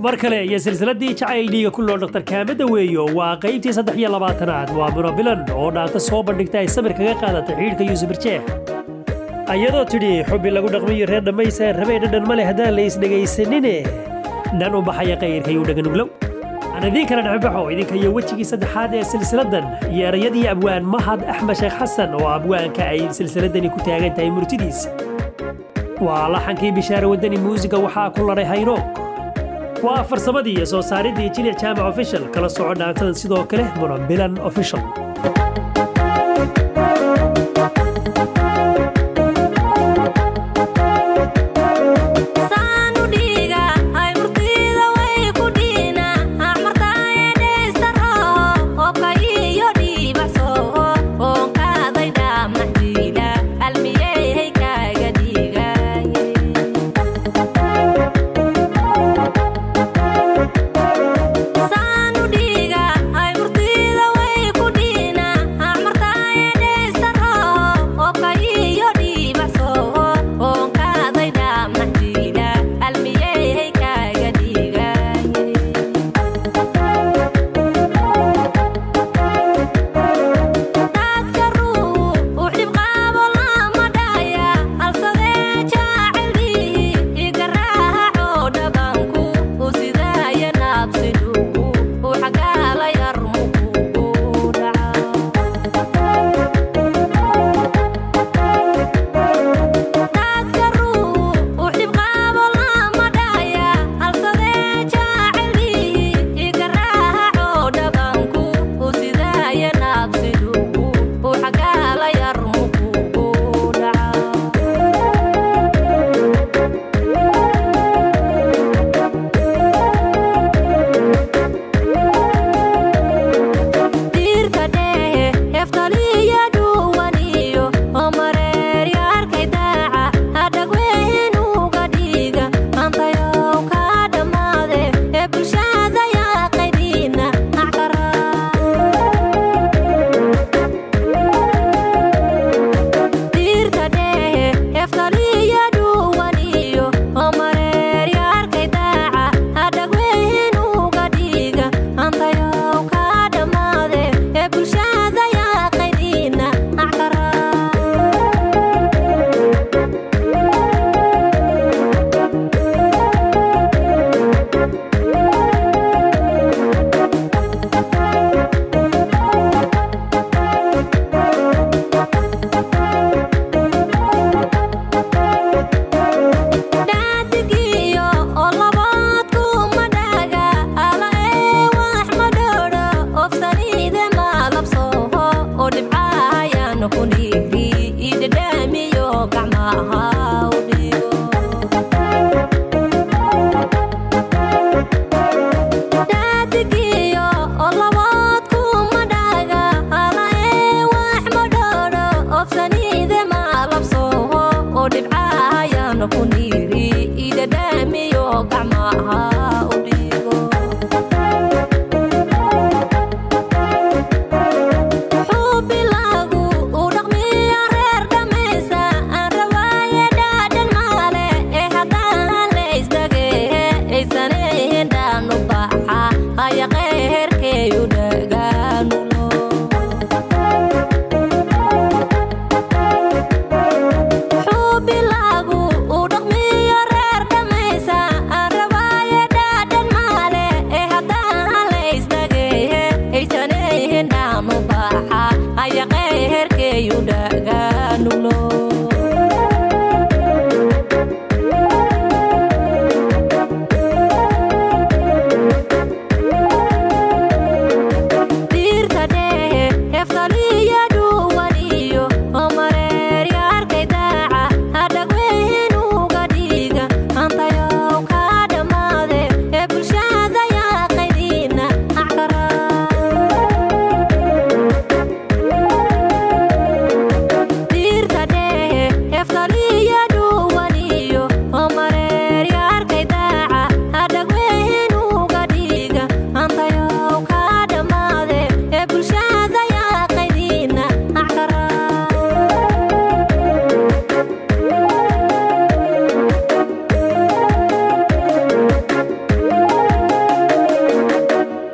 mar kale iyo silsiladii jacayl dhiiga ku nool dr kaamada weeyo waa qaybtii saddex iyo labaatanaad waa munabilan oo dhaanta soo bandhigta ay samir kaga qaadatay xidhiidhka yuusuf birjeex ayadoo tidhi xubbi lagu dhaqmiyo reer dhammaysa rabee dhadhan ma leh haddaan la isdhegaysanine dhan u baxaya qayrkayuu dhaganuglow aan idiin kala dhexbaxo idinka iyo wejigii saddexaad ee silsiladan iyo erayadii abwaan mahad axmed sheekh xasan oo abwaanka ay silsiladani ku taagan tahay murtidiisa waa laxankii bishaare wadani muusiga waxaa ku ladhay haynoog waa farsamadii iyo soo saaridii jilic jaamac official kala soco dhaantadan sidoo kale munabilan official kuniri idadamiyo gacmaha